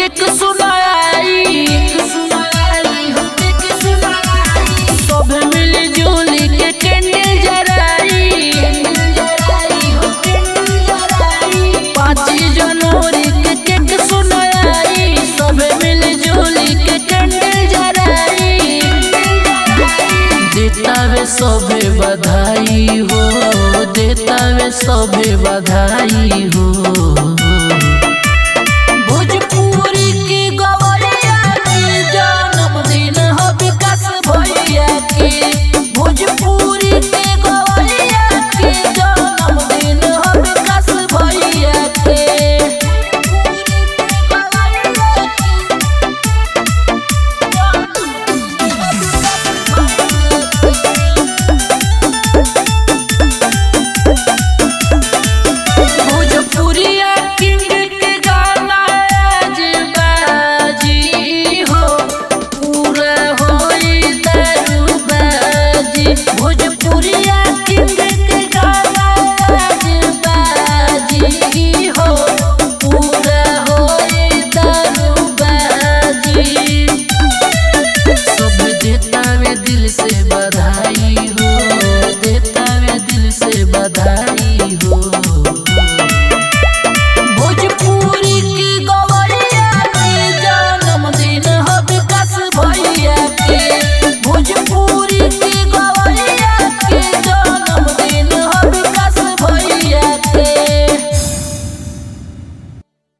cake सुनाई सब मिली जुली के कैंडल जराई पाँच जनवरी के केक सुनाई सब मिली जुली के कैंडल जराई देतावे सबे बधाई हो देतावे सबे बधाई हो भोजपुरी के गवैया के जन्मदिन हो विकास भैया के भोजपुरी के गवैया के जन्मदिन हो विकास भैया के भोजपुरिया किंग के गाना आज बाजी हो पूरा होई दारूबाजी भोजपुरिया किंग